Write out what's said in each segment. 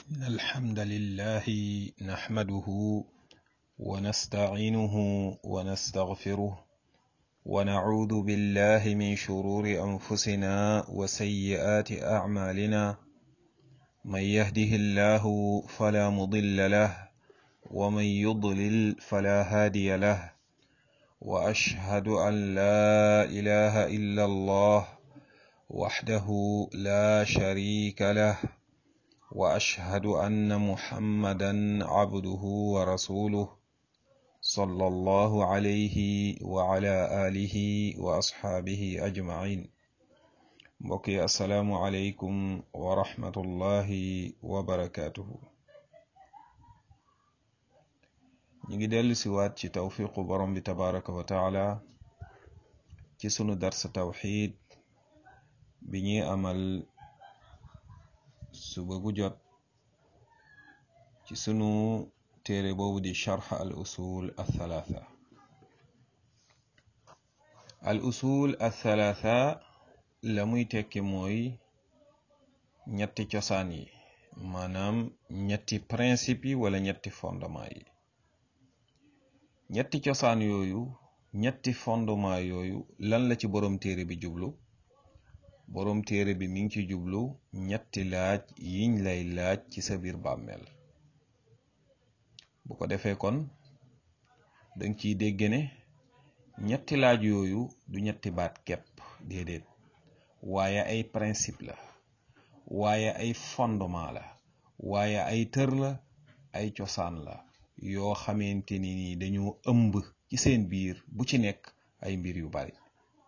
إن الحمد لله نحمده ونستعينه ونستغفره ونعوذ بالله من شرور أنفسنا وسيئات أعمالنا من يهده الله فلا مضل له ومن يضلل فلا هادي له وأشهد أن لا إله إلا الله وحده لا شريك له واشهد ان محمدا عبده ورسوله صلى الله عليه وعلى اله واصحابه اجمعين mbokki asalaamu aleykum wa rahmatullahi wa barakatuhu ñu ngi dellu si waat ci tawfiqu borom bi tabaraka wa taala ci sunu darsa tawxid bi ñuy amal suba gu jot ci sunu téere boobu di charx al usul althalatha al usul althalatha la muy tekki mooy ñetti cosaan yi maanaam ñetti principe yi wala ñetti fondement yi ñetti cosaan yooyu ñetti fondement yooyu lan la ci borom téere bi jublu boroom téere bi mi ngi ci jublu ñetti laaj yiñ lay laaj ci sa biir bàmmeel bu ko defee kon danga ciy dégg ne ñetti laaj yooyu du ñetti baat kepp déedéet waaye ay principe la waaye ay fondement la waaye ay tër la ay cosaan la yoo xamante ni ni dañoo ëmb ci seen biir bu ci nekk ay mbir yu bari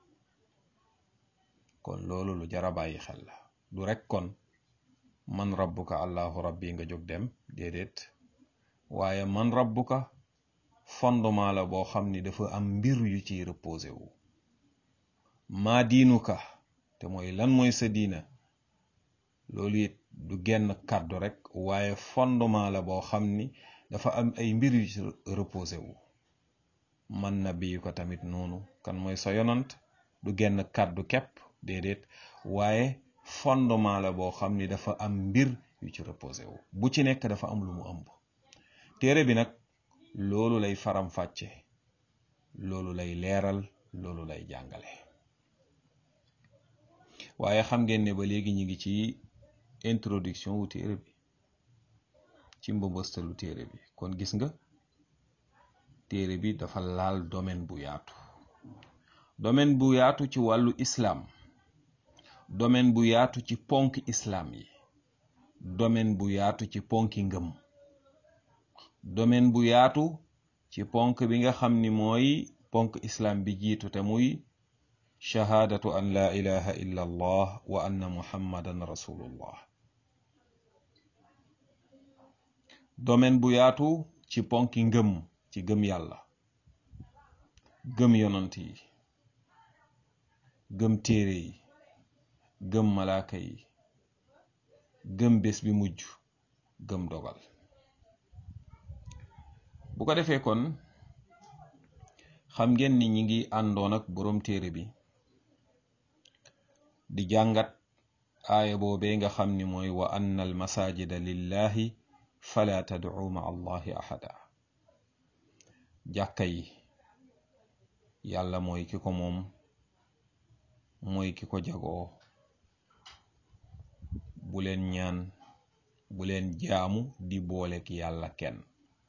kon loolu lu jara bàyyi xel la du rek kon man rabbuka allahu rabbi nga jóg dem déedéet waaye man rabbuka fondement la boo xam ni dafa am mbir yu ciy reposé wu maa diinuka te mooy lan mooy sa diina loolu it du genn kàddu rek waaye fondement la boo xam ni dafa am ay mbir yu ci reposé wu man nabiyu ko tamit noonu kan mooy sa yonant du genn kàddu kepp déedéet waaye fondement la boo xam ni dafa am mbir yu ci reposé wu bu ci nekk dafa am lu mu ëmb téere bi nag loolu lay faram fàcce loolu lay leeral loolu lay jàngale waaye xam ngeen ne ba léegi ñu ngi ci introduction wu téere bi ci mbëmbëstalu téere bi kon gis nga téere bi dafa laal domaine bu yaatu domaine bu yaatu ci wàllu islam domaine bu yaatu ci ponk islam yi domaine bu yaatu ci ponki ngëm domaine bu yaatu ci ponk bi nga xam ni mooy ponk islam bi jiitu te muy shahaadatu an la ilaha illa allah wa anna muhammadan rasulullah domaine bu yaatu ci ponki ngëm ci gëm yàlla gëm yonant yi gëm téere yi gëm malaaka yi gëm bés bi mujj gëm dogal bu ko defee kon xam ngeen ni ñi ngi àndoon ak boroom téere bi di jàngat aaya boobee nga xam ni mooy wa anna al masajida lillahi fala tad'u ma allahi ahada jàkka yi yàlla mooy ki ko moom mooy ki ko jagoo bu leen ñaan bu leen jaamu di boolek yàlla kenn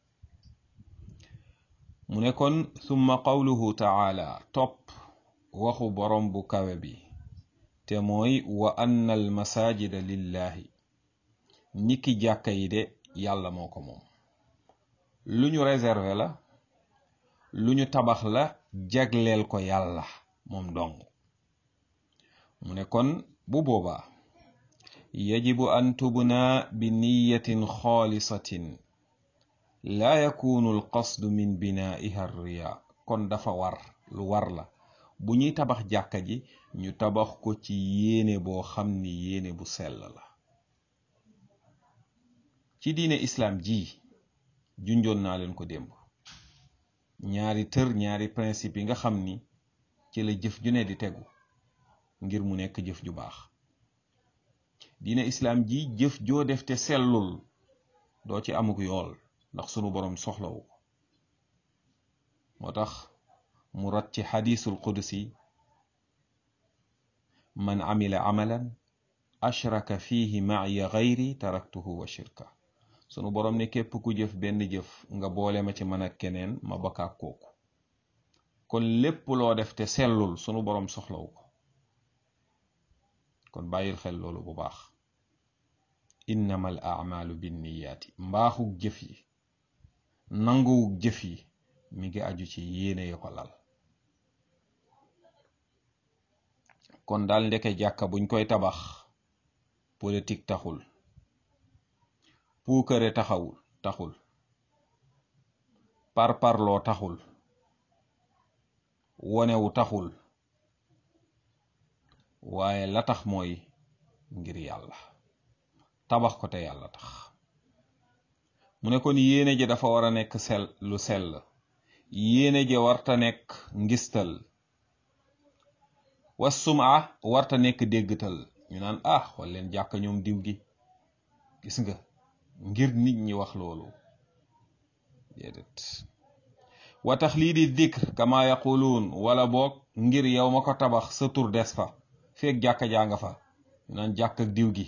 mu ne kon summa qawluhu taala topp waxu borom bu kawe bi te mooy wa anna al masajida lillahi niki jàkka yi de yàlla moo ko moom lu ñu réservé la lu ñu tabax la jagleel ko yàlla moom dong mu ne kon bu boobaa yajibu an tubna bi niyatin xaalisatin laa yakunu alqasdu min binaiha riya kon dafa war lu war la bu ñuy tabax jàkka ji ñu tabax ko ci yéene boo xam ni yéene bu sell la ci diine islaam ji junjoon naa leen ko démb ñaari tër ñaari principe yi nga xam ni ci la jëf ju ne di tegu ngir mu nekk jëf ju baax diine islaam ji jëf joo def te sellul doo ci amuk yool ndax sunu boroom soxlawu ko moo tax mu rat ci xadiisul qudsi man amila amalan ashraka fihi maaya gayri taraktuhu wa shirka sunu boroom ne képp ku jëf benn jëf nga boole ma ci man ak keneen ma bakkaak kooku kon lépp loo def te sellul sunu boroom soxlawu ko kon bàyyil xel loolu bu baax innama al amalu binniyaati mbaaxug jëf yi nanguwug jëf yi mi ngi aju ci yéene ya ko lal kon daal ndeke jàkka buñ koy tabax politique taxul puukare taxawul taxul parparloo taxul wonewu taxul waaye la tax mooy ngir yàlla tabax ko te yàlla tax mu ne kon yéene ja dafa war a nekk sel lu sell yéene ja warta nekk ngistal wasuma warta nekk déggtal ñu naan ah xool leen jàkk ñoom diw gi gis nga ngir nit ñi wax loolu déedéet wa tax lii di dikr kama yaquluun wala boog ngir yow ma ko tabax sa tur des fa feeg jàkka jaa nga fa ñu naan jàkk ak diw gi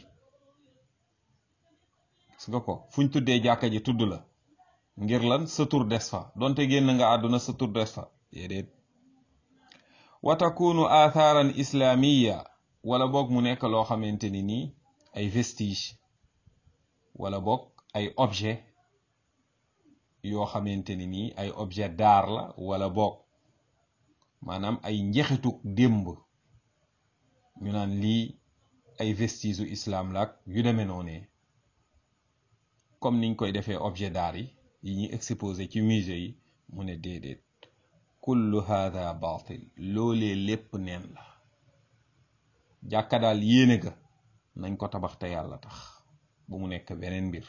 gis nga ko fuñ tuddee jàkka ji tudd la ngir lan sa tur des fa donte génn nga àdduna sa tur des fa déedéet wa takunu athaaran islaamiya wala boog mu nekk loo xamante ni nii ay vestige wala boog ay objet yoo xamante ni nii ay objet d'art la wala boog maanaam ay njexituk démb ñu naan lii ay vestige u islam la ak yu demee noonee comme niñ koy defee objet d'art yi yi ñuy exposé ci musée yi mu ne déedéet kullu hada batil loolee lépp neen la jàkka daal yéene ga nañ ko tabax te yàlla tax bu mu nekk beneen mbir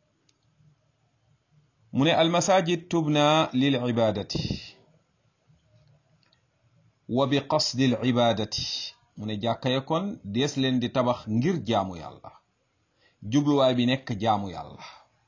mu ne almasajid tubna lil ibadati wa bi qasdi l ibadati mu ne jàkka ya kon dees leen di tabax ngir jaamu yàlla jubluwaay bi nekk jaamu yàlla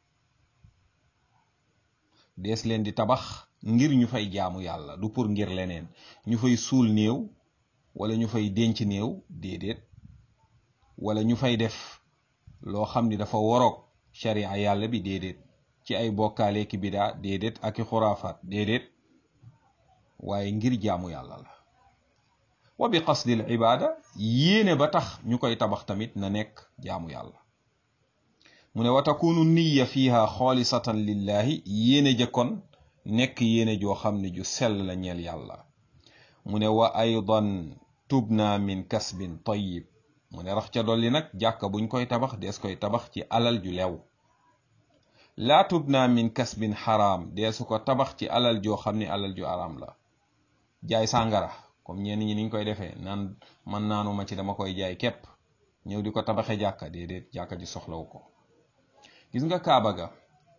dees leen di tabax ngir ñu fay jaamu yàlla du pour ngir leneen ñu fay suul néew wala ñu fay denc néew déedéet wala ñu fay def loo xam ni dafa woroog sharia yàlla bi déedéet ci ay bokkaale ki bidaa déedéet ak i xuraafaat déedéet waaye ngir jaamu yàlla la wa bi qasdil ibaada yéene ba tax ñu koy tabax tamit na nekk jaamu yàlla mu ne wa takunu niya fiha xaalisatan lillahi yéene jëkkoon nekk yéene joo xam ne ju sell la ñeel yàlla mu ne wa aydan tubna min kasbin tayyib mu ne rax ca dolli nag jàkka buñ koy tabax dees koy tabax ci alal ju lew laa tubna min kasbin xaraam deesu ko tabax ci alal joo xam ne alal ju araam la jaay sàngara comme ñenn ñi niñ koy defee naan man naanuma ci dama koy jaay képp ñëw di ko tabaxe jàkka déedéet jàkka ji soxlawu ko gis nga kaaba ga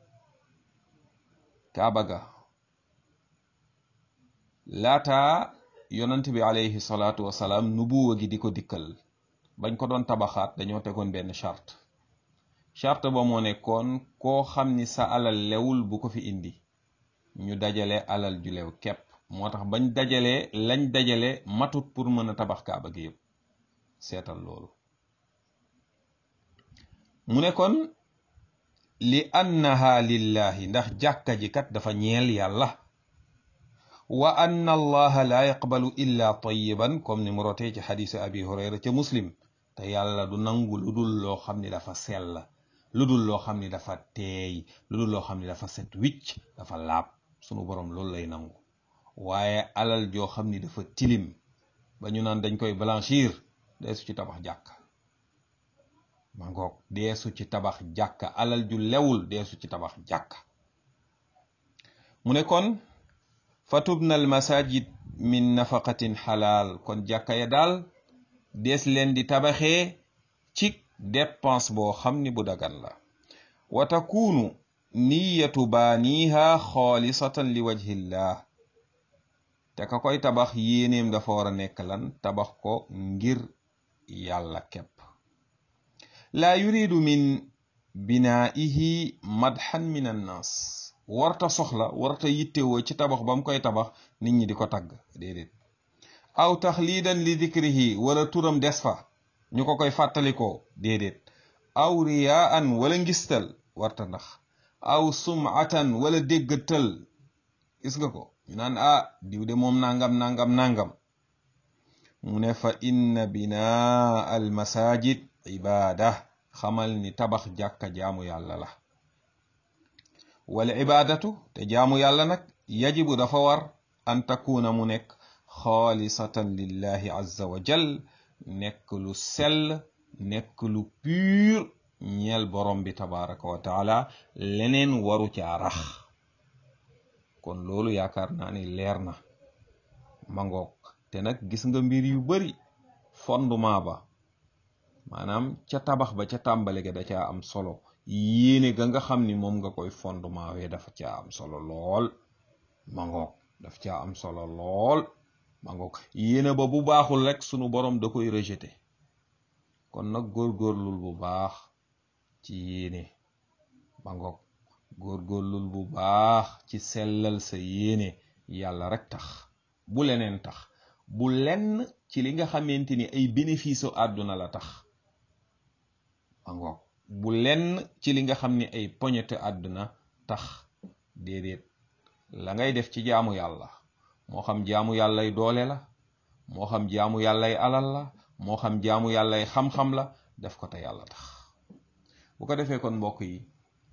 kaaba ga laata yonant bi alayhi salaatu wasalaam nubuwa gi di ko dikkal bañ ko doon tabaxaat dañoo tegoon benn charte charte ba moo nekkoon koo xam ni sa alal lewul bu ko fi indi ñu dajale alal ju lew képp moo tax bañ dajalee lañ dajale matut pour mën a tabax kaaba gi yëpp seetal loolu mu ne kon li annaha lillahi ndax jàkka ji kat dafa ñeel yàlla wa anna allaha la yaqbalu illa tayiban comme ni mu rotee ci xadisu abi hurayra ca muslim te yàlla du nangu lu dul loo xam ni dafa sell lu dul loo xam ni dafa teey lu dul loo xam ni dafa set wicc dafa laab sunu borom loolu lay nangu waaye alal joo xam ni dafa tilim ba ñu naan dañ koy blanchir deesu ci tabax jàkka ma ngoog deesu ci tabax jàkka alal ju lewul deesu ci tabax jàkka mu ne kon fatubna al masajid min nafaqatin xalaal kon jàkka ya daal dees leen di tabaxee ci dépense boo xam ni bu dagan la wa takunu niyatu baaniha xaalisatan li wajhillah te ka koy tabax yéeneem dafa war a nekk lan tabax ko ngir yàlla képp laa yuridu min binaihi madhan min annaas warta soxla warta yittewoo ci tabax ba mu koy tabax nit ñi di ko tagg déedéet aw taxliidan li dikrihi wala turam des fa ñu ko koy fàttalikoo déedéet aw riyaan wala ngistal warta ndax aw sumatan wala déggatal gis nga ko ñu naan ah diw de moom nangam nangam nangam mu ne fa inna binaa al masajid ibaada xamal ni tabax jàkka jaamu yàlla la wal ibaadatu te jaamu yàlla nag yajibu dafa war an takuna mu nekk xaalisatan lillahi azza wa jal nekk lu sell nekk lu pur ñeel borom bi tabaraka wa taala leneen waru caa rax kon loolu yaakaar naa ni leer na mangoog te nag gis nga mbir yu bari fondement ba maanaam ca tabax ba ca tàmbale ga da caa am solo yéene ga nga xam ni moom nga koy fondement wee dafa caa am solo lool mangoog daf caa am solo lool mangoog yéene ba bu baaxul rek sunu borom da koy rejeté kon nag góorgóorlul bu baax ci yéene mangoog góorgóorlul bu baax ci sellal sa yéene yàlla rek tax bu leneen tax bu lenn ci li nga xamante ni ay bénéfice u àdduna la tax mangoog bu lenn ci li nga xam ni ay poñete àdduna tax déedéet la ngay def ci jaamu yàlla moo xam jaamu yàllay doole la moo xam jaamu yàllay alal la moo xam jaamu yàllay xam-xam la def ko te yàlla tax bu ko defee kon mbokk yi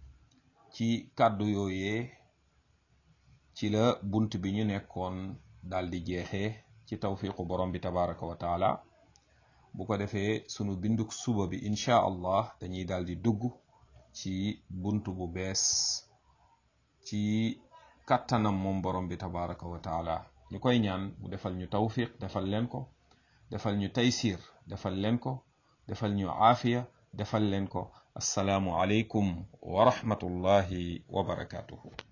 ci kàddu yooyee ci la bunt bi ñu nekkoon daal di jeexee ci tawfiqu borom bi tabaraka wa taala bu ko defee sunu binduk suba bi incha allah dañuy daal di dugg ci bunt bu bees ci kàttanam moom borom bi tabaraka wa taala ñu koy ñaan mu defal ñu tawfiq defal leen ko defal ñu taysir defal leen ko defal ñu aafiya defal leen ko assalaamu aleykum wa rahmatullahi wa barakatuhu